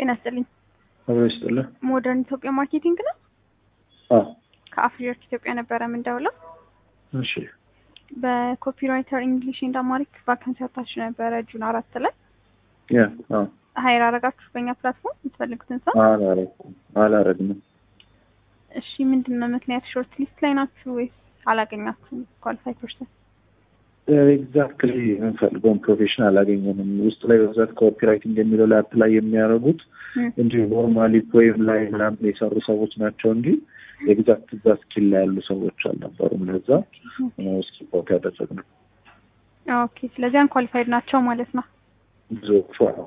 ጤና ይስጥልኝ። አብሮ ይስጥልህ። ሞደርን ኢትዮጵያ ማርኬቲንግ ነው። አዎ ከአፍሪወርክ ኢትዮጵያ ነበረ የምንደውለው። እሺ በኮፒራይተር እንግሊሽ ኤንድ አማሪክ ቫካንሲ አውጥታችሁ ነበረ ጁን አራት ላይ ያ አዎ ሀይር አረጋችሁ በእኛ ፕላትፎርም የምትፈልጉትን ሰው። አላረግም አላረግንም። እሺ ምንድን ነው ምክንያት? ሾርት ሊስት ላይ ናችሁ ወይስ አላገኛችሁም ኳሊፋይ ፐርሰን? ኤግዛክትሊ የምንፈልገውን ፕሮፌሽን አላገኘንም። ውስጥ ላይ በብዛት ኮፒራይቲንግ የሚለው ላይ አፕላይ የሚያደርጉት እንዲሁ ኖርማሊ ፖኤም ላይ ምናምን የሰሩ ሰዎች ናቸው እንጂ ኤግዛክት እዛ ስኪል ላይ ያሉ ሰዎች አልነበሩም። ለዛ ስኪፖት ያደረግነው ኦኬ። ስለዚህ አንኳሊፋይድ ናቸው ማለት ነው። ብዙዎቹ አዎ።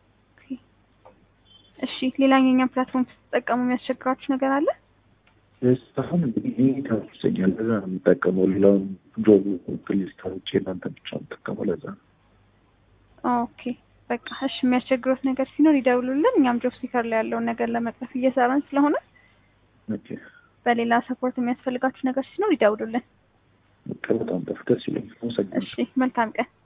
እሺ ሌላኛው የኛን ፕላትፎርም ስትጠቀሙ የሚያስቸግራችሁ ነገር አለ? አሁን እንግዲህ ይህ ተመችቶኛል። ለዛ ነው የምጠቀመው። ሌላውን ጆብ ፕሊዝ ተውቼ እናንተ ብቻ የምጠቀመው ለዛ ነው። ኦኬ በቃ እሺ። የሚያስቸግሮት ነገር ሲኖር ይደውሉልን። እኛም ጆብ ሲከር ላይ ያለውን ነገር ለመቅረፍ እየሰራን ስለሆነ ኦኬ በሌላ ሰፖርት የሚያስፈልጋችሁ ነገር ሲኖር ይደውሉልን። በቃ በጣም ደስ ይለኛል። አመሰግናለሁ። እሺ መልካም ቀን።